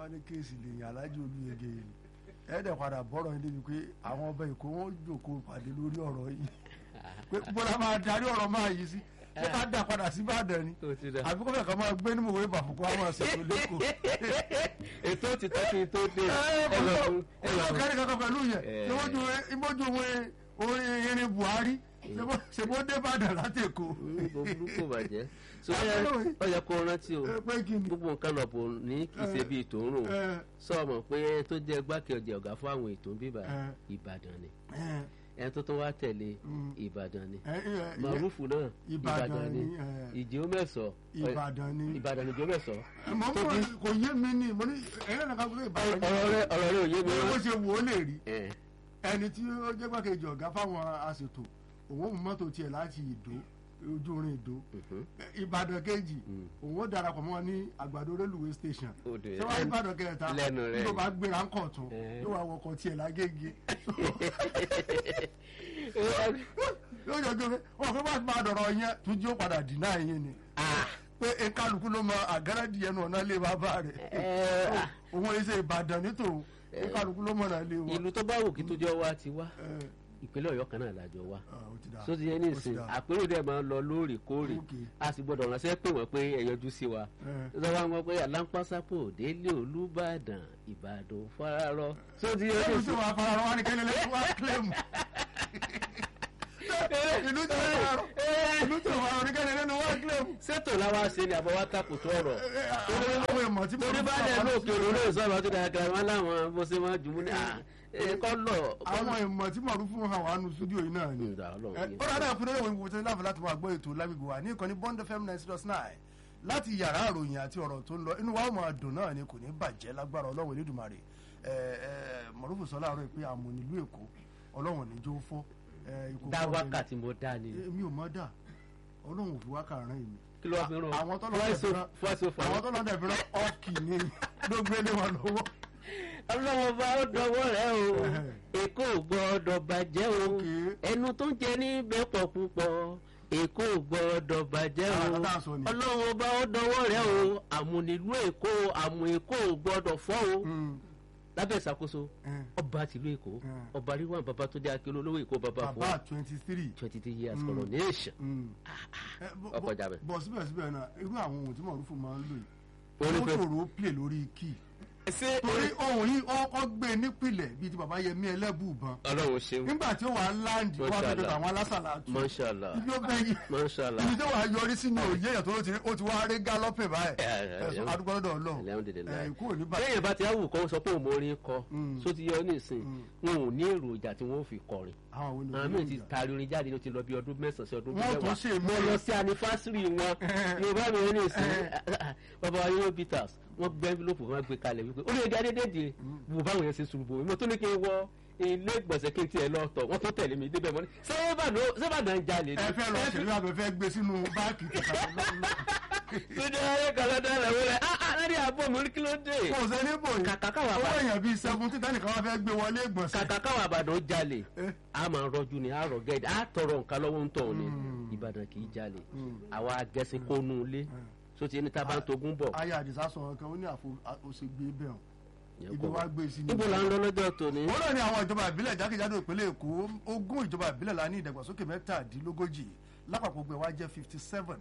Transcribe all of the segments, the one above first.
wá ní kéèsì lèyìn alájò olúyege yìí ẹ̀ẹ́dẹ̀ padà bọ́rọ̀ yìí débi pé àwọn ọba èkó wọn jòkó pàdé lórí ọ̀rọ̀ yìí pé bọ́lá máa darí ọ̀rọ̀ máa yìí sí ṣé ká dà padà sí Ìbàdàn ni ó ti dà. àbí kó fẹ́ kàn máa gbé nímọ̀ wípé àfọ̀kọ́ á máa ṣètò lẹ́kọ̀ọ́ ètò ti tọ́ kí n tó dé. ẹ lọ fún ẹ lọ ẹ̀rọ fún. kẹ́rì kankan pẹ̀lú yẹn Eh. ìmọ̀jú ìmọ̀jú orin irin Buhari ṣèbó dé Ìbàdàn láti Èkó gbogbo burúkú bàjẹ́. so Àbúrò ó yẹ kó rántí o ẹ, pé kí ni gbogbo nǹkan lọ́pọ̀ ní kì í ṣe bíi tòun rò ẹ, sọ mọ̀ pé tó jẹ́ gbákejì ọ̀gá fún àwọn ètò bíbà Eh. Ìbàdàn ni ẹ, ẹni tó tún wá tẹ̀lé Mm. Ìbàdàn ni ẹ, ẹ, màrúfù náà Ìbàdàn ni, eh. ìjì ó mẹ́sọ̀ Ìbàdàn ni Ìbàdàn ni ìjì ó mẹ́sọ̀ mọ̀ mọ̀ kò yé mi ni mo ní ẹ̀rọ nìkan pé Ìbàdàn ni ọ̀rọ̀ rẹ ọ̀rọ̀ rẹ ò yé mi bó rán. ṣe wò ó lè rí Eh, ẹni tí ó jẹ́ gbàkejì ọ̀gá fáwọn aṣètò òun mú mọ́tò tiẹ̀ láti ìdó ojú orin ìdó mhm. Ìbàdàn kejì Mm. òun ó darapọ̀ mọ́ ní àgbàdo railway station Ó dé. ṣé wàá Ìbàdàn kẹta Lẹ́nu rẹ̀. yóò bá gbéra ń kọ̀ tún Eh. yóò wá wọkọ̀ tiẹ̀ lágége yóò jọ gbé wọn fẹ́ bá máa dọ̀rọ̀ yẹn tún jí ó padà dínà yín ni pé kálukú ló mọ àgáràdì yẹn náà lé bàbá rẹ̀ Eh, ah. òun ẹ̀ ṣe Ìbàdàn nítòun kálukú ló mọ̀ náà lé wọn. ìlú tó bá wù kí tó jọ wá ti wá Eh, ìpínlẹ̀ Ọ̀yọ́ kan náà lájọ wá ah, ó ti dáa. tó ti yẹ ní Ó ti ìsìn dáa. àpérò dẹ̀ máa ń lọ lóòrèkóòrè Okay. a sì gbọ́dọ̀ ránṣẹ́ pé wọ́n pé ẹ yọjú sí wa Eh. lọ́wọ́ àwọn pé aláǹpásápò délé Olúbàdàn Ìbàdàn fararọ tó ti yẹ ní Ẹnu tí ìsìn wàá fara rọ wá ní kẹ́lẹ́ lẹ́yìn wá kílẹ̀mù. Ìlú tí wàá fara rọ ìlú tí wàá fara rọ ní kẹ́lẹ́ lẹ́nu wá kílẹ̀mù. sẹ́tò làwa ṣe ni àbọ̀ wá takùtù ọ̀rọ̀ Àwọn ìmọ̀ tí mo torí bá dẹ̀ ní òkè òróró ìsọ̀rọ̀ tó dára kan wọn láwọn bó ṣe máa jù mú ní kọ́ lọ. Àwọn ìmọ̀ tí mo rú fún àwọn àánú stúdíò yìí náà ni. Ǹda Ọlọ́run Ẹ, yìí. Ó dáadáa fún ẹlẹ́wọ̀n ìwò tí láǹfà láti máa gbọ́ ètò lágbègbè wa ní ìkànnì Bond FM ninety dot nine láti yàrá àròyìn àti ọ̀rọ̀ tó ń lọ inú wa ó máa dùn náà ni kò ní bàjẹ́ lágbára Ọlọ́run Elédùmarè ẹ ẹ Mọ̀rúfù sọ láàárọ̀ pé àmọ̀ nílùú Èkó Ọlọ́run ní jó fọ́. ẹ, ikú dá fọ́ mi. wákàtí mo dá ni èmi ò mọ̀ dà Ọlọ́run ò fi wákà rán èmi. kí ló wá fi ràn àwọn tó lọ dẹ̀ fi rán fọ́ọ̀sì àwọn fọ́ọ̀sì. tó lọ dẹ̀ fi rán ọ́ọ̀kì ni ló gbé lé wọn lọ́wọ́. ọlọ́wọ́ bá ó dọwọ́ rẹ̀ o èkó ò gbọ́dọ̀ bàjẹ́ o Okay. ẹnu tó ń jẹ níbẹ̀ pọ̀ púpọ̀ èkó ò gbọ́dọ̀ bàjẹ́ o Àwọn tá à ń sọ ni. ọlọ́wọ́ bá ó dọwọ́ rẹ̀ o àmúnilú èkó àmú èkó ò gbọ́dọ̀ fọ́ o Mm, lábẹ́ ìṣàkóso mm. ọba tìlú èkó Mm. ọba ríwọ̀n bàbá tó jẹ́ akérò olówó èkó bàbá fún bàbá twenty three. twenty three years Mm. coronation. ọkọ̀ Ọkọ̀ jabẹ̀. bọ̀ síbẹ̀síbẹ̀ náà irú àwọn ohun tí Mọ̀rúfù máa ń lò Orí yìí ó pé- ṣòro ó play lórí key ṣé torí ohun yìí ọkọ̀ gbé nípìnlẹ̀ bíi ti bàbá Yẹmí Ẹlẹ́bùúbọn ọlọ́run ṣeun nígbà tí ó wà á láǹdì wọ́n á fẹ́ dọ̀tà àwọn alásàlá tù mọ́ṣálà ibi ó bẹ́ yìí mọ́ṣálà ibi tí wàá yọrí sí ni òye èèyàn tó ló ti rí ó ti wá rí gálọ́pì báyìí Eh, eh, ẹ̀sùn eh. adúgbò lọ́dọ̀ Ọlọ́run Alhamdulillah. ẹ̀ kúrò ní bàtà lẹ́yìn bá ti áwù kọ́ sọ pé òun mórí kọ Mm. só ti yọ nísìn wọn ò ní èròjà tí wọ́n fi kọrin àwọn òwe ni àwọn míì ti taari orin jáde ló ti lọ bí ọdún mẹ́sàn-án sí ọdún Wọ́n tún ṣe mo mí. lọ sí anifásírì wọn yorùbá mi ò ní ìsìn bàbá wa yóò peters wọ́n gbé envelope wọn gbé kalẹ̀ wípé ó lè ga dédé dé wò báwọn yẹn ṣe ṣùgbọ́ mo tún ní kí n wọ ilé ìgbọ̀nsẹ̀ kí n tiẹ̀ lọ tọ̀ wọ́n tún tẹ̀lé mi débẹ̀ mọ́ ní sẹ́bàdàn jalè ẹ fẹ́ lọ ṣèlú àbẹ̀ fẹ́ gbé sínú báàkì kìkà lọ́nà Túndé ayé kan lọ́dọ̀ rẹ̀ wọlé ah ah lórí àbọ̀ mi kí ló dé kò sí níbò yìí Kàkà káwà owó bá- èèyàn bíi seventeen tẹ́nìkan wá fẹ́ gbé wọlé ìgbọ̀nsẹ̀ kàkà káwọn àbàdàn jalè Eh. a máa rọjú ni a rọ gẹ́gẹ́ a tọrọ nǹkan lọ́wọ́ ń tọ̀ ni Mm. ìbàdàn kì í jalè Mm. àwa agẹ́sìn kónú ilé so ti ní tá a bá ń togún bọ̀ ayé àdìsá sọ̀rọ̀ kan ó ní àfo òṣègbè bẹ́ẹ̀ Yẹn ibi kọ́. wá gbé sí ni. níbo la ń lọ lọ́jọ́ tòní wọ́n náà ní àwọn ìjọba ìbílẹ̀ jákèjádò ìpínlẹ̀ èkó ogún ìjọba ìbílẹ̀ la ní ìdàgbàsókè mẹ́tàdínlógójì lápapọ̀ gbẹ̀ wá jẹ́ fifty seven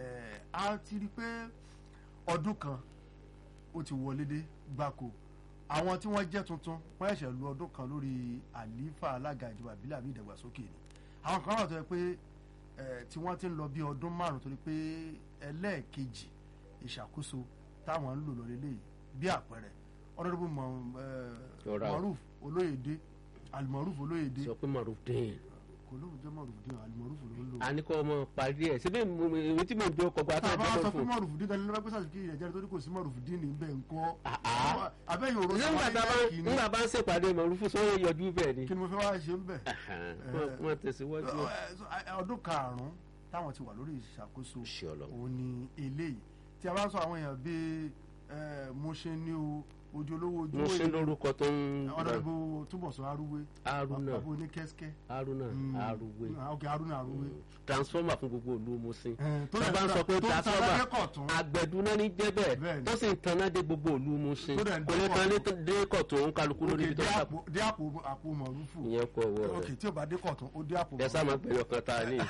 a ti rí i pé ọdún kan ó ti wọlé dé gbáko àwọn tí wọ́n jẹ́ tuntun wọ́n ẹ̀ṣẹ̀ lu ọdún kan lórí àlífà alága ìjọba ìbílẹ̀ àbí ìdàgbàsókè ni àwọn kan wà tó yẹ pé eh, tí wọ́n ti ń lọ bí ọdún márùn torí pé ẹlẹ́ẹ̀kejì ìṣàkóso táwọn ń lò lọ lélẹ́yìí bí àpẹẹrẹ ọ̀nàdúgbò Ọ̀rá o. Maruf Olóyèdé Almaruf Olóyèdé sọ pé marufdin kò lóun jẹ́ Maruf dín Almaruf ló ń lò. a ní kọ́ ọmọ parí ẹ̀ síbí èmi tí mò ń dúró kọgbà tá tó a bá ẹjọ́ sọ fún pé Maruf dín tani lọ́wọ́ pẹ́sà kí ìyẹn jẹ́rìí tó ní kò sí Maruf dín ní bẹ́ẹ̀ ńkọ́. Ah, ah. abẹ́yìn òrò nígbà tá a bá nígbà bá ń ṣèpàdé marufu sọ́wọ́ yọjú bẹ́ẹ̀ ni kí ni mo fẹ́ wá ṣe ń bẹ̀. Wọ́n- wọ́n tẹ̀síwájú ọdún karùn-ún táwọn ti wà lórí ìṣàkóso Ṣé Ọlọ́run. òun ni eléyìí tí a bá sọ àwọn èèyàn bíi Mọ́ṣẹ́ ní o ojú olówó ojú mo ṣe lórúkọ tó ń ọ̀nàdìbò túbọ̀sọ arúwé Haruna àbò ní kẹ́síkẹ́ Haruna Mm. Aruwe Ah, ok Haruna arúwé transformer fún gbogbo ìlú Musin Eh, tó tó dẹ̀ bá ń ń sọ pé ta- tó ń ta transformer lẹ́kọ̀tún. àgbẹ̀dúná ní jẹ́ bẹ́ẹ̀ Bẹ́ẹ̀ni. tó sì ń taná dé gbogbo ìlú Musin Tó dẹ̀ ń kò lè dé tan dé kọ̀tún òun kálukú lórí ibi tó ń sàpò dé àpò àpò mọ̀rúfù ìyẹn kọ ọwọ́ ok rẹ̀ tí o bá dé kọ̀tún ó dé àpò ẹ sá máa gbẹ̀yọ̀ kan ta ní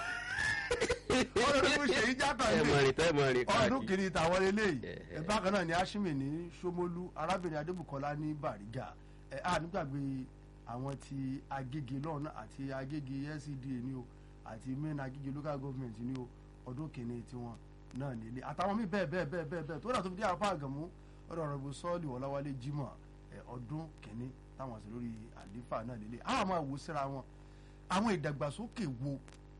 ọ̀rọ̀ ló ṣe ìjà kan ẹ mọ̀ lé rìn tẹ́ mọ̀ rìn ọdún káàkiri kìíní tàwọn eléyìí Eh, ẹ bákan náà ni Ashimi ní Ṣómólú arábìnrin Adébùkọ́lá ní Bàrígà ẹ á nígbàgbé àwọn ti Agége lọ́nà àti Agége LCDA ní o àti main Agége local government ní o ọdún kìíní tiwọn náà nílé àtàwọn míì bẹ́ẹ̀ bẹ́ẹ̀ bẹ́ẹ̀ bẹ́ẹ̀ bẹ́ẹ̀ tó dà tó fi dé apá àgàmú ọ̀dọ̀ ọ̀rọ̀ ìbò sọ́ọ̀lì Ọláwálé Jimoh ẹ ọdún kìíní táwọn àti lórí àlífà náà nílé àwọn máa wò síra wọn àwọn ìdàgbàsókè wo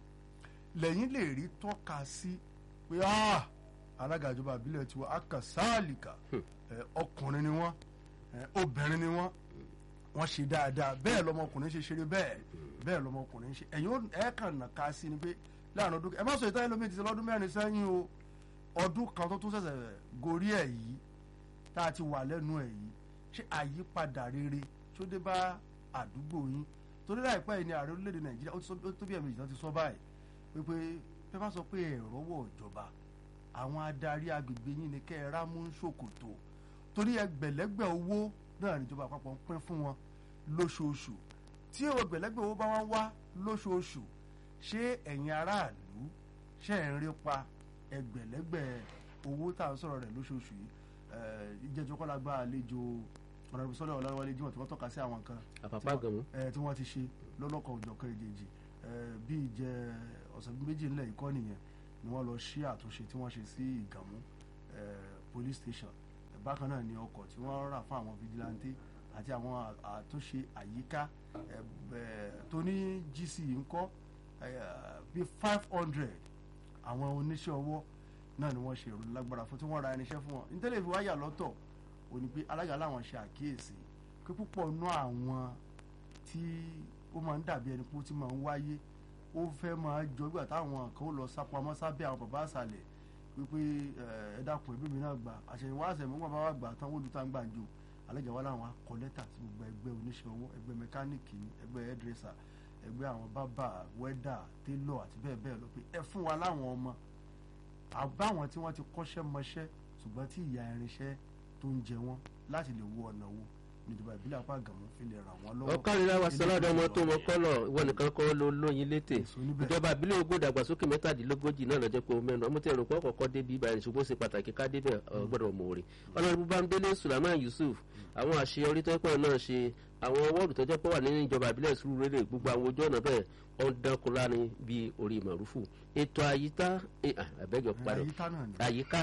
lẹ́yìn lè rí tọ́ka sí pé ah alága ìjọba àbílẹ̀ tiwa akasálìkà ẹ, ọkùnrin ni wọ́n ẹ, obìnrin ni wọ́n wọ́n ṣe dáadáa bẹ́ẹ̀ lọmọkùnrin ṣe ṣeré bẹ́ẹ̀ bẹ́ẹ̀ lọmọkùnrin ṣe ẹ̀yin ó- ẹ̀ kàn nà ká sí ni pé láàrin ọdún ẹ má sọ ìtàn ẹlòmíì ti ṣe lọ́dún mẹ́rin sẹ́yìn o ọdún kan tó tún ṣẹ̀ṣẹ̀ gorí ẹ̀ yìí tá a ti wà lẹ́nu ẹ̀ yìí ṣé àyípadà rere tó dé bá àdúgbò yín torí láìpẹ́ yìí ni ààrẹ orílẹ̀-èdè nàìjíríà ó ti sọ- ó tó bí ẹ̀mí ìjọba ti sọ báyìí wípé pé bá sọ pé ẹ̀rọ wọ̀ ìjọba àwọn adarí agbègbè yín ni kẹ́ ẹ rámú ń ṣòkòtò torí ẹgbẹ̀lẹ́gbẹ̀ owó náà níjọba àpapọ̀ ń pín fún wọn lóṣooṣù tí ẹgbẹ̀lẹ́gbẹ̀ owó bá wá ń wá lóṣooṣù ṣé ẹ̀yin aráàlú ṣe ń rí pa ẹgbẹ̀lẹ́gbẹ̀ owó tá à ń sọ̀rọ̀ rẹ̀ lóṣooṣù yìí Eh, ìjẹ́jọ́ kọ́lá gba àlejò ọ̀nàdìbò sọ́lẹ̀ ọ̀làwálé Jímọ̀ tí wọ́n tọ́ka sí àwọn nǹkan àpapá gàmú ẹ tí wọ́n ti ṣe lọ́lọ́kan òjọ̀kan èjèèjì ẹ bí ìjẹ ọ̀sẹ̀ bíi méjì ńlẹ̀ ìkọ́ nìyẹn ni wọ́n lọ ṣí àtúnṣe tí wọ́n ṣe sí ìgànmú ẹ police station ẹ bákan náà ni ọkọ̀ tí wọ́n rà fún àwọn vigilante àti àwọn à- àtúnṣe àyíká ẹ ẹ tó ní GC ńkọ́ ẹ bíi five hundred àwọn oníṣẹ́ ọwọ́ náà ni wọ́n ṣe ìròyìn lágbára fún tí wọ́n ra irinṣẹ́ fún wọn nítorí ìfi wáyà lọ́tọ̀ ò ní pé alága láwọn ṣe àkíyèsí pé púpọ̀ nú àwọn tí ó máa ń dàbí ẹni pé ó ti máa ń wáyé ó fẹ́ máa jọ ìgbà táwọn kan ó lọ sápamọ́ sábẹ́ àwọn bàbá àṣàlẹ̀ wípé ẹ dákun ẹbí mi náà gbà àṣẹyìnwá àṣẹyìnwá bá wà gbà tán wọ́n lu tá ń gbàǹjo alága wa làwọn akọ lẹ́tà sí gbogbo ẹgbẹ́ oníṣẹ́ ọwọ́ ẹgbẹ́ mẹkáníìkì ní ẹgbẹ́ hairdresser ẹgbẹ́ àwọn bábà wẹ́dà télọ̀ àti bẹ́ẹ̀ bẹ́ẹ̀ lọ pé ẹ fún wa láwọn ọmọ àbáwọn tí wọ́n ti kọ́ṣẹ́ mọṣẹ́ ṣùgbọ́n tí ìyà irinṣẹ́ tó ń jẹ wọ́n láti lè wo ọ̀nà wo níjọba ìbílẹ̀ apá àgàmú fi lè ràn wọ́n lọ́wọ́. ọkànlélá wa sọlọ́dọ̀ ọmọ tó mọ kọ́lọ̀ ìwọ nìkan kọ́ ló lóyin létè Èso níbẹ̀. ìjọba ìbílẹ̀ ogún ìdàgbàsókè mẹ́tàdínlógójì náà lọ́jọ́ pé o mẹ́nu ọmọ tí ẹ̀rọ pọ̀ kọ́kọ́ débi ibà ẹ̀rìn ṣùgbọ́n ó ṣe pàtàkì ká débẹ̀ ọ gbọ́dọ̀ mọ̀ rè ọlọ́run bámbélé sulaiman yusuf àwọn àṣeyọrí tọ́pọ̀ náà ṣe àwọn wọ́ọ̀dù tọ́jọ́ pọ̀ wà nínú ìjọba ìbílẹ̀ Sùúrùlérè gbogbo àwọn ojú ọ̀nà bẹ́ẹ̀ ọ̀dàkùnlá ni bíi orí màrúfù ètò àyíká àbẹ́jọ padà àyíká náà ni. àyíká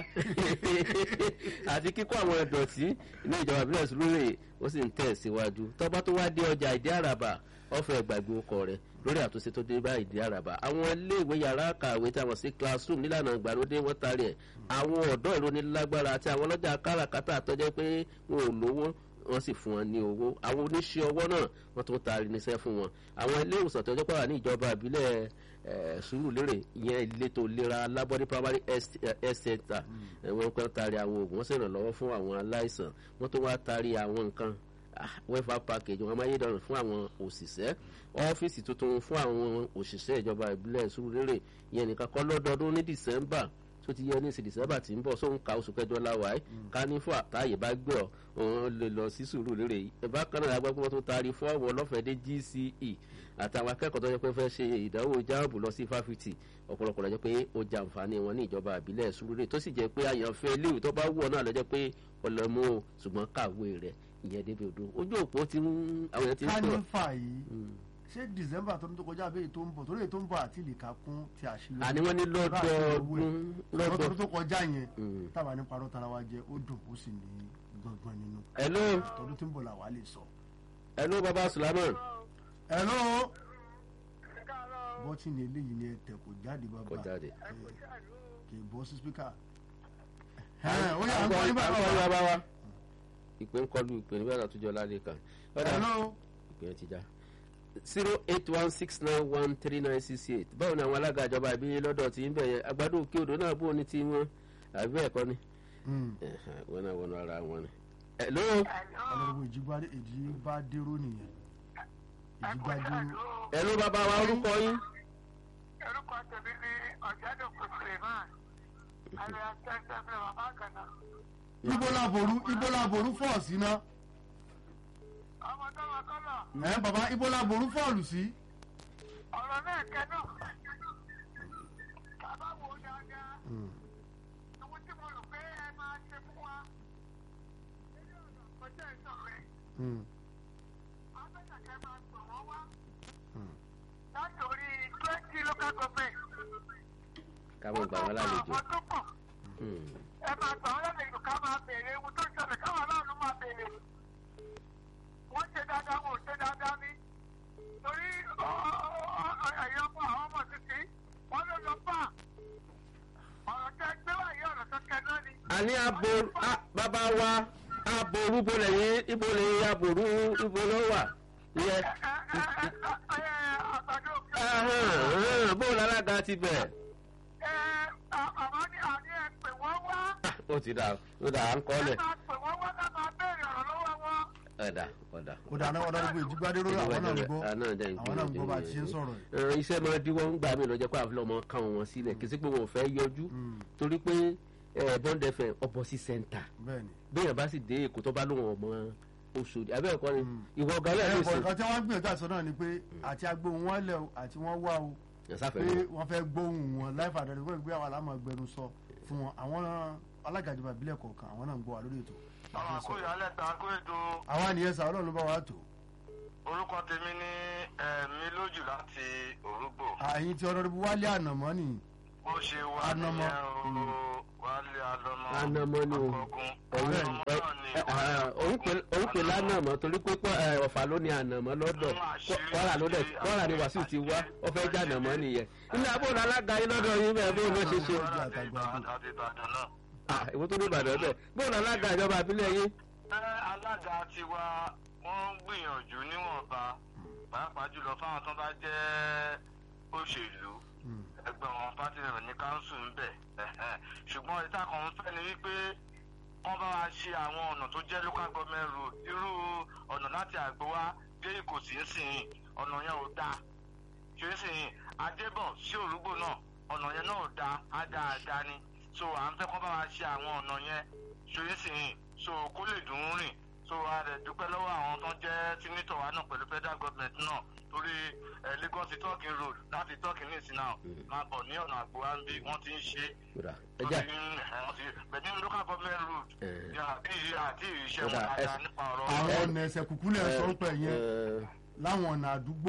àti kíkọ́ àwọn ìdọ̀tí ní ìjọba ìbílẹ̀ Sùúrùlérè ó sì ń tẹ̀ síwájú tọ́ba tó wá dé ọjà ìdí àràbà ọ̀fẹ́ gbàgbé ọkọ rẹ̀ lórí àtúnṣe tó dé bá ìdí àràbà àwọn iléèwé yàrá kàwé tí a mọ̀ sí classroom nílànà ìgbàlódé wọ́n tarí ẹ̀ àwọn ọ̀dọ́ ìrónilágbára àti àwọn ọlọ́jà káràkátà tọ́jẹ́ pé wọn ò lówó wọ́n sì fún wọn ní owó àwọn oníṣẹ́ ọwọ́ náà wọ́n tún taari níṣẹ́ fún wọn àwọn ilé ìwòsàn tó jẹ́ pé wà ní ìjọba ìbílẹ̀ eh, Sùúrùlérè ìyẹn ìletò ìlera Labọ́dí primary health health center eh, wọ́n kàn taari àwọn oògùn wọ́n sì ràn lọ́wọ́ fún àwọn aláìsàn wọ́n tún wá taari àwọn nǹkan ah, welfare package wọn amáyédọrùn fún àwọn òṣìṣẹ́ ọ́fíìsì tuntun fún àwọn òṣìṣẹ́ ìjọba ìbílẹ̀ Sùúrùlérè ìyẹn nìkan kọ́ lọ́dọọdún ní December tó ti yẹ ní ìsìn December tí ń bọ̀ sóhun ka oṣù kẹjọ láwa ẹ̀ ká ní fún àtàyè bá gbé ọ òun lè lọ sí Sùúrùlérè ẹ̀bá kan náà agbábọ́ wọn tó taari fọ́ọ̀mù ọlọ́fẹ̀dé GCE àtàwọn akẹ́kọ̀ọ́ tó yẹ pé fẹ́ ṣe ìdánwò jáàbù lọ sí fáfitì ọ̀pọ̀lọpọ̀ lọ́jọ́ pé ó jàǹfààní wọn ní ìjọba àbílẹ̀ Sùúrùlérè tó sì jẹ́ pé àyànfẹ́ iléèwé tó bá wù ọ náà lọ́jọ́ pé ọlọ́mú o ṣùgbọ́n kàwé rẹ̀ ìyẹn débi odò ojú òpó ti ń àwọn yẹn ti ń pè ọ́ kánífà yìí ṣé december tó ń tó kọjá abẹ́yẹ tó ń bọ̀ torí èyí tó ń bọ̀ àti ìlìkà kún ti àṣírí. àní wọ́n ní lọ́dọọdún lọ́dọ̀ lọ́dọọdún tó kọjá yẹn Mm. táwa ní parọ́ tara wa jẹ ó dùn ó sì ní gbọ̀ngbọ̀n nínú hello tọdún tí ń bọ̀ làwa lè sọ. hello baba Sulaiman hello bọ́tìnì eléyìí ni ẹ tẹ̀ kò jáde bàbá kò jáde. ẹ, kì í bọ́ sí spíkà. ẹ ó yà ń kọ́ nígbà Àgbọ̀ náà. yà bá wa ìpè ń kọlu ìpè nígbà tó tujọ lálẹ́ kan ọ̀dà hello ìpè yẹn ti já zero eight one six nine one three nine six eight báwo ni àwọn alága ìjọba ìbílẹ̀ lọ́dọ̀ tí ń bẹ̀ yẹn àgbàdo òkè odò náà bó ní ti wọn àbí bẹ́ẹ̀ kọ́ ni Mm. Ẹ̀hẹ̀, wọn náà wọnú ara wọn ni hello ọlọ́run ìjìgbádé ìjìgbádéró nìyẹn ìjìgbádéró hello bàbá wa orúkọ yín orúkọ tèmi ní ọ̀jẹ̀dùnkù suleiman àlùyà tẹ́tẹ́ fún bàbá àgànà. ibo laboru ibo laboru fọ́ọ̀sì náà ọmọ tó wà kọ́lọ̀ ẹ bàbá ibo laboru fọ́ọ̀lù sí ọ̀rọ̀ náà kẹ́nà. bàbá wo dáadáa ohun tí mo rò pé ẹ máa ṣe fún wa. nínú ọ̀nà kọjá ìsọ̀rẹ́ abẹ́sàkẹ́ máa gbọ̀ wọ́n wá. láti orí twenty local government. káwọn gbà wọn lálejò ọmọ tó pọ̀ Hmm. ẹ máa gbà wọ́n lálejò ká máa béèrè ohun tó ń ṣẹlẹ̀ káwọn aláàánú máa béèrè. wọ́n ṣe dáadáa wọn ò ṣe dáadáa ní. torí ẹ̀yọ́ ọmọ àwọn ọmọ títí wọ́n ló lọ bá ọ̀rọ̀ tẹ́ gbé wáyé ọ̀rọ̀ tó kẹ́ náà ni. àní aboru ah, bàbá wa aboru bó lẹ́yìn ibo lẹ́yìn aboru ibo ló wà yẹ ẹ ẹ ẹ ẹ àgbàdo òkè. ahàn, ahàn, bó lálága ti bẹ̀. ẹ àwọn ní àní ẹ pè wọ́n wá. Ah, ó ti dà ó dà à ń ẹ kọ́lẹ̀ máa pè wọ́n wá ká máa béèrè ọ̀rọ̀ lọ́wọ́ wọn. ọ̀dà ọ̀dà. kò dáná ọlọ́run ìjìgbádéró àwọn náà ń gbọ́ àwọn náà dẹ̀ ń àwọn náà ń gbọ́ bá a ti ṣe ń sọ̀rọ̀ yìí. Ẹ, iṣẹ́ máa díwọ́ ń gbà mí lọ́jọ́ pé àfihàn ọmọ káwọn wọn sílẹ̀ kì í sí pé wọn ò fẹ́ yọjú torí pé ẹ, Bond FM ọbọ̀ sí sẹ́ńtà bẹ́ẹ̀ni bẹ́ẹ̀ bá sì dé èkó tó bá lóun ọmọ Òṣòdì abẹ́ ẹ̀kọ́ ni ìwọ ọ̀gá lẹ́yìn ẹ̀kọ́ ìsìn nǹkan tí wọ́n ń gbìyànjú àti sọ náà ni pé àti agbóhùn wọn lẹ̀ o àti wọ́n wá o ìyàsáfẹ́ pé náà wọ́n fẹ́ gbóhùn wọn láìfà àdáni wọ́n gbé àwọn alámọ̀ gbẹnu sọ fún wọn àwọn alága ìjọba ìbílẹ̀ kọ̀ọ̀kan àwọn náà ń gbọ́ wa lórí ètò àwọn àkóyọ alẹ́ ta kó ètò àwa nìyẹn sà ọlọ́run ló bá wa tó orúkọ tèmi ní ẹ̀mí lójú láti òrùgbò. àyìn tí ọlọ́run wálé ànàmọ́ nìyí bó ṣe wà Anamọ. nìyẹn o wálé anamọ. Anamọ ni o. akọgun òun anamọ náà ni òun pè lánàmọ́ torí pé pọ́- ẹ, ọ̀fà ló ní ànàmọ́ lọ́dọ̀ Kwara- Kwara ló dẹ̀ Kwara ni Wàsíù ti wá ó fẹ́ já ànàmọ́ nìyẹn ilé abóòlù alága yín lọ́dọ̀ yín bẹ́ẹ̀ bó ló ṣe ṣe àti Ìbàdàn àti Ìbàdàn náà. Ah, ìwọ tó ní Ìbàdàn bẹ́ẹ̀ bóòlù alága ìjọba àbílẹ̀ yín ẹ alága tiwa wọ́n ń gbìyànjú níwọ̀nba pàápàá jùlọ fáwọn tó bá jẹ́ òṣèlú ẹgbẹ́ wọn pátì rẹ̀ ní káńsù ń bẹ̀ ẹ̀hẹ́n. ṣùgbọ́n ìta kan ń fẹ́ ni wípé wọ́n bá wa ṣe àwọn ọ̀nà tó jẹ́ local government road irú ọ̀nà láti àgbówá dé ìkòsí ń sìn ọ̀nà yẹn ò dáa ṣe ń sìn adébọ̀ sí òrùgbò náà ọ̀nà yẹn náà ò dáa á dáa dáa ni so à ń fẹ́ kọ́ bá wa ṣe àwọn ọ̀nà yẹn ṣe ń sìn so kó lè dùn ún rìn so a rẹ̀ dúpẹ́ lọ́wọ́ àwọn tó ń jẹ́ sínítọ̀ wa náà pẹ̀lú federal government náà torí ẹ̀ Lagos to Turkey road láti Turkey ní ìsìn náà máa bọ̀ ní ọ̀nà àgbòwá ń bí wọ́n ti ń ṣe Kódà, ẹja bẹ̀ni local government road Eh. ní àti àti ìṣe wọn Kódà, dáadáa ẹ- nípa ọ̀rọ̀ àwọn ọ̀nà ẹsẹ̀ kúkú lẹ̀ sọ pẹ̀ yẹn ẹ, láwọn ọ̀nà àdúgbò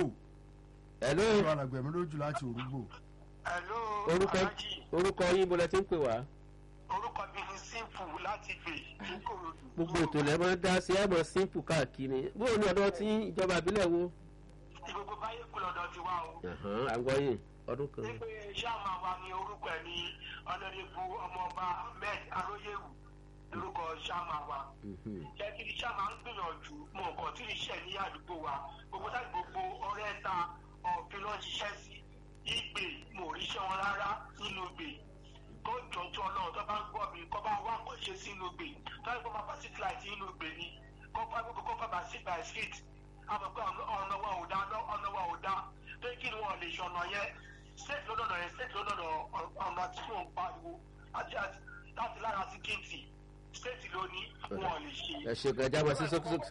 hello tó alàgbẹ̀mí lójú láti òrùgbò Hello, orúkọ Alhaji. orúkọ yín bọ́lá tí ń pè wá orúkọ mi ni simple láti gbè níkòròdú. gbogbo ètò lẹ́ máa ń dá sí ẹ̀mọ́ simple káàkiri bóò ní ọ̀dọ́ tí ìjọba àbílẹ̀ wo gbogbo báyé kú lọ́dọ̀ ti wá o. Àhán, àgbọ̀yìn ọdún kan nígbè sáàmà wa ni orúkọ ẹ̀ ní ọ̀nàdẹ́gbò ọmọọba ahmed aróyèwù lórúkọ sáàmà wa. Mhm. jẹ́ kí sáàmà ń gbìyànjú mọ nǹkan tí ìṣẹ̀ ní àdúgbò wa gbogbo táyì gbogbo ọ̀rẹ́ ta ọ̀fin ló ń ṣiṣẹ́ sí ìgbè mò ríṣẹ́ wọn rárá nínú ìgbè tó jọjọ ọlọ́run tó bá ń gbọ́ mi kọ́ bá wà kọ́ ṣe sínú ìgbè táyì gbọ́ máa bá sí flight nínú ìgbè ni kọ́ fà gbogbo kọ́ fà bá sí by street àmọ́ pé ọ̀nà wa ò dá ọ̀nà wa ò dá tó kí ni wọ́n lè ṣe ọ̀nà yẹn state lọ́dọ̀dọ̀ yẹn state lọ́dọ̀dọ̀ ọ̀nà tí mò ń pariwo àti àti láti lára sí kéèntì state ló ní wọ́n lè ṣe. ẹ ṣe ẹja wá sí sókí sókí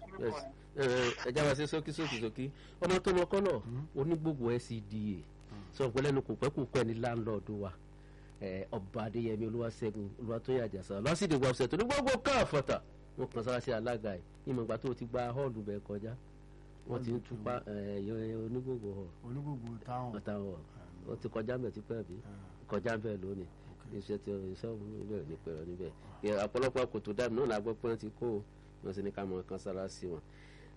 ẹja wá sí sókí sókí sókí ọmọ tó lọ kọlọ onígbògbò SCDA sọ pé lẹ́nu kò pẹ́ kò pẹ́ ní láńlọ́ọ̀dù wa ẹ, ọba adéyẹmí olúwaṣẹ́gun olúwatóyè àjàsà lọ́sídìí wọ́ọ̀sẹ̀ tó ní gbogbo káàfọ̀tà wọn kàn sára sí alága ẹ̀ ìmọ̀gbà tó ti gba họ́ọ̀lù bẹ́ẹ̀ kọjá wọ́n ti ń túpa ẹ̀, onígbògbò hall onígbògbò táwọn ọ̀tá hall ó ti kọjá mbẹ̀ tipẹ́ bí kọjá mbẹ̀ lónìí iṣẹ́ tí iṣẹ́ òun níbẹ̀ ní pẹ̀rọ níbẹ̀ Ẹ, ọ̀pọ̀lọpọ̀ kòtò dáàbò náà la gbọ́ pé wọ́n ti kó o wọ́n sì ní ká mọ̀ kan sára sí wọn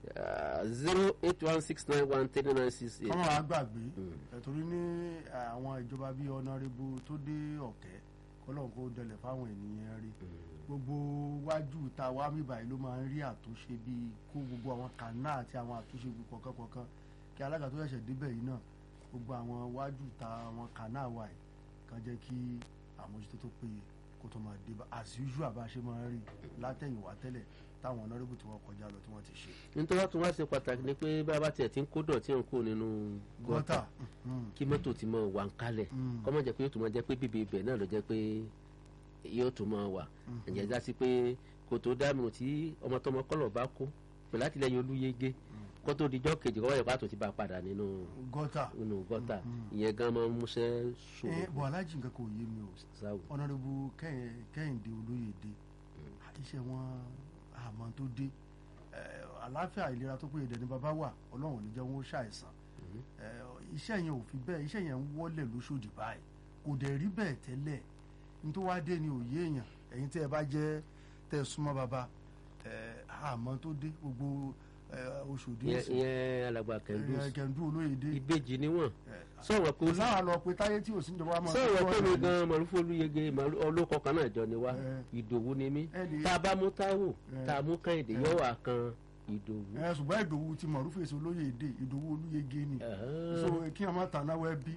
zero eight one six nine one three nine six eight. kọ́mọ̀ wá gbàgbé ẹ̀tọ́rí ní àwọn ìjọba bíi ọ̀nàrẹ́bù tó dé ọ̀kẹ́ kọ́lọ́n kó dẹlẹ̀ fáwọn ènìyàn rí gbogbo wájú ta wá mi báyìí ló máa ń rí àtúnṣe bíi kó gbogbo àwọn kànáà àti àwọn àtúnṣe kọ̀ọ̀kan kọ̀ọ̀kan kí alága tó ṣẹ̀ṣẹ̀ débẹ̀ yìí náà gbogbo àwọn wájú ta àwọn kànáà wà yìí kan jẹ́ kí àmójútó tó péye kó tó máa dé bá as usual bá a ṣe máa ń rí látẹ̀yìnwá tẹ́lẹ̀ táwọn honourable tí wọ́n kọjá lọ tí wọ́n ti ṣe. nítorí wọ́n tún wá ṣe pàtàkì ni pé bá a bá tiẹ̀ ti ń kó dọ̀tí ń kó nínú gọ́tà gọ́tà mm, kí mọ́tò ti mọ̀ wà ń kalẹ̀ Mm. kọ́ mọ̀ jẹ́ pé yóò tún mọ̀ jẹ́ pé bíbí ibẹ̀ náà ló jẹ́ pé yóò tún mọ̀ wà ǹjẹ́ já sí pé kò tó dámìnà tí ọmọ tọmọ kọ́lọ̀ bá kó pẹ̀lú àtìlẹyìn olúyege kó tó dijọ́ kejì kọ́ wáyé pàtó ti bá a padà nínú gọ́tà nínú gọ́tà ìyẹn gan máa ń múṣẹ́ ṣòro ẹ bọ̀ alájì nǹkan kò yé mi o sáwò. honourable Kẹ́hìn- kẹ́hìndé olóyèdè iṣẹ́ wọn àmọ́ tó dé Eh, àlàáfíà ìlera tó péye dẹni bàbá wà ọlọ́run ò ní jẹ́ wọn ó ṣàìsàn Eh, iṣẹ́ yẹn ò fi bẹ́ẹ̀ iṣẹ́ yẹn ń wọlé lóṣòdì báyìí kò dẹ̀ rí bẹ́ẹ̀ tẹ́lẹ̀ ní tó wá dé ni òye èèyàn ẹ̀yin tẹ́ ẹ bá jẹ́ tẹ́ ẹ súnmọ́ bàbá eh, àmọ́ tó dé gbogbo eh, Òṣòdì ìyẹn ìsìn, ìyẹn alàgbà kẹndù eh, kẹ̀ndú olóyèdè ìbejì níwọ̀n Eh, sọ̀rọ̀ pé kò sáà lọ pé táyé tí ò sí ìjọba máa sọ̀rọ̀ pé mi ọ̀rọ̀ gan mọ̀lúfò olúyege màlú- olókọ kan náà jọ ni wá Eh. ìdòwú ni mí ẹ lè- tá a bá mú táwò Eh. tá a mú kẹ́hìndé yóò wà kan ìdòwú. ẹ ṣùgbọ́n ìdòwú ti mọ̀ rúfèsì olóyèdè ìdòwú olúyege ni Ah. so kí ọmọ tànáwó ẹbí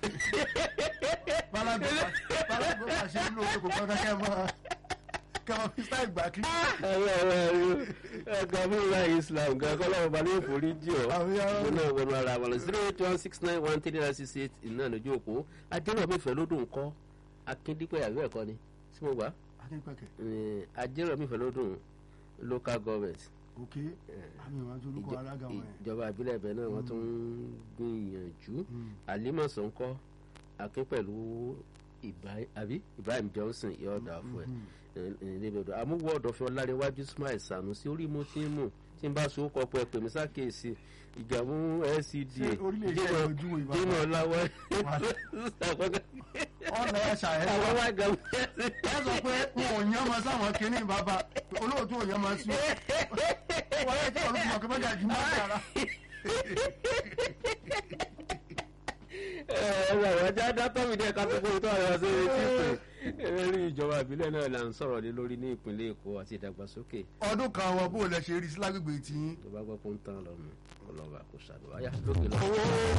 balago balago bá ṣe ń lo owó kò gbọ́dọ̀ kẹ́ mọ́ kẹ́ mọ́ fi sáì gbà kí. ẹ̀rọ ẹ̀rọ ẹ̀ka múra islam gan kọ́lọ́wọ́ balẹ̀ yóò forí jì ọ́ Àwọn yàrá- wọn náà wọnú ara wọn lọ zero eight one six nine one three nine six eight iná lójú òpó adéròmí fẹlódùn kọ́ akíndípẹ́ àbí ẹ̀kọ́ ni tí mo gbà akínpẹ̀kẹ̀ adéròmí fẹlódùn local government ok àmì ìwà tó lóko alága wọn yẹn. ìjọba ìbílẹ̀ ibẹ̀ náà wọ́n tún ń gbìyànjú àlímọ̀sán ń kọ́ akin pẹ̀lú Ibrahim- àbí Ibrahim Johnson yóò dà fún ẹ ẹ̀ẹ́dẹ́gbẹ̀dọ̀ àmúwọ̀ ọ̀dọ̀fẹ́ ọ̀làríwájú Ismail Sanusi orí mo ti ń mú tí n bá so kọ pé pèmí sákèsì ìjàmú LCDA Ṣé orílẹ̀-èdè ẹ̀ lójú wo ìbá dínà ọ̀làwọ̀ ọ̀nà ẹ̀ṣà ẹ̀ àwọn wá gan ẹ sọ pé wọn ò yán ọmọ sáwọn kìíní bàbá olóòtú ò yán ọmọ sí wọn yẹ kí olùkọ́ ọkọ̀ mẹ́ta jù mọ́ dára. ẹ̀rọ ọjà dátọ́ mi dẹ́ ká tó kó tó àyọ̀ sí etí pé ẹ̀rí ìjọba ìbílẹ̀ náà là ń sọ̀rọ̀ lé lórí ní ìpínlẹ̀ Èkó àti ìdàgbàsókè ọdún kan wọn bó lẹ ṣe rí sí lágbègbè tí tó bá gbọ́ pé ń tán lọ́mù ọlọ́ba kò ṣàdùn wáyà lókè lọ́wọ́.